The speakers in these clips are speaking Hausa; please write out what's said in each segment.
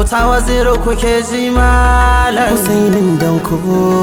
auta waziri kuke ji malam Husainin danko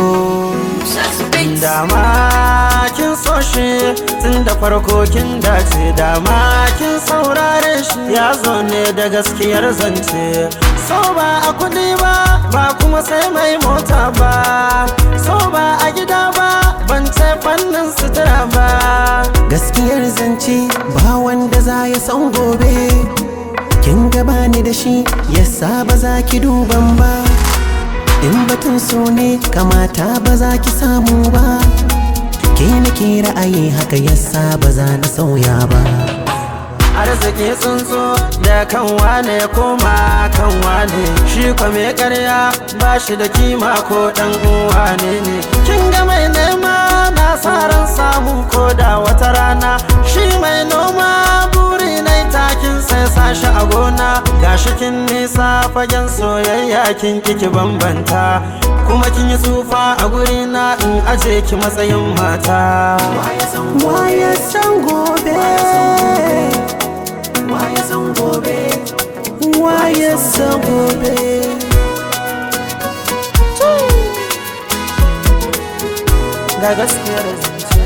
dama kin so shi tun da farko kin dace dama kin saurare shi ya zo ne da gaskiyar zance so ba a kudi ba ba kuma sai mai mota ba so ba a gida ba ban ce fannin sutura ba gaskiyar zance ba wanda za ya san gobe kin gaba ni da shi yasa ba za ki duban ba in batun so ne kamata ba za ki samu ba ke nake ra'ayi haka yasa ba za na sauya ba arziki tsuntsu da kan wane ya koma kan wane shi kwa mai karya ba shi da kima ko dan uwa ne ne kin ga mai nema na sa ran samu ko da wata rana shi mai noma buri na takin sai sashi a gona gashi kin nisa fagen soyayya kin kiki bambanta kuma kin yi tsufa a guri na in aje ki matsayin mata Waya san gobe Waya san gobe Waya san gobe ga gaskiyar zance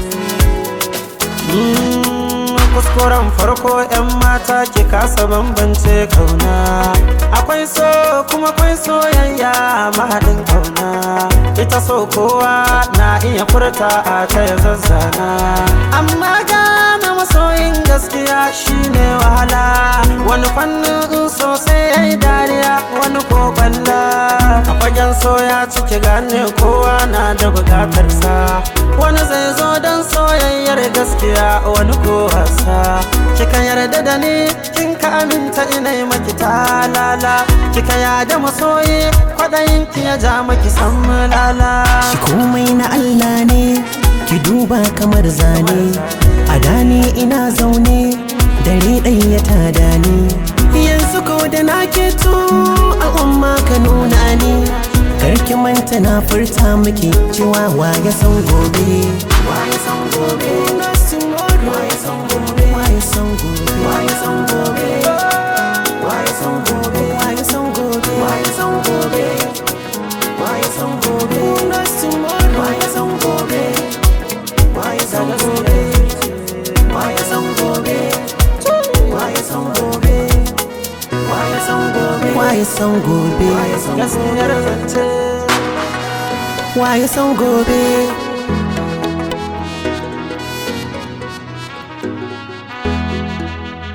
Mm, kuskuren farko 'yan mata ki kasa bambance kauna akwai so kuma akwai soyayya mahaɗin kauna ita so kowa na iya furta a ta ya zazzana amma gane masoyin gaskiya shine wahala wani fannin sosai ya yi dariya wani ko balla a fagen soya ciki gane kowa na da bukatarsa wani zai zo don soyayyar gaskiya wani ko wasa kika yarda da ni kin ka aminta ina yi maki talala kika yada masoyi kwaɗayin ki ya ja maki san mulala Shi komai na Allah ne Ki duba kamar zane A dani ina zaune Dare ɗaya ta dani Yanzu ko da na keto Al'umma ka nuna ni Karki manta na furta miki Cewa ya san gobe Waya san gobe Waya san gobe Waya san gobe Waya san gobe Waya san gobe Waya san gobe Waya san gobe Why is on gobe? Nice tomorrow. Why is on gobe? Why is on gobe? Why is on gobe? Why is on gobe? Why is on gobe? Why is on gobe? gaskiyar zance Why is on gobe?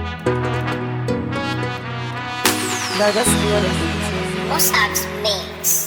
ga gaskiyar zance Mossack's Mix.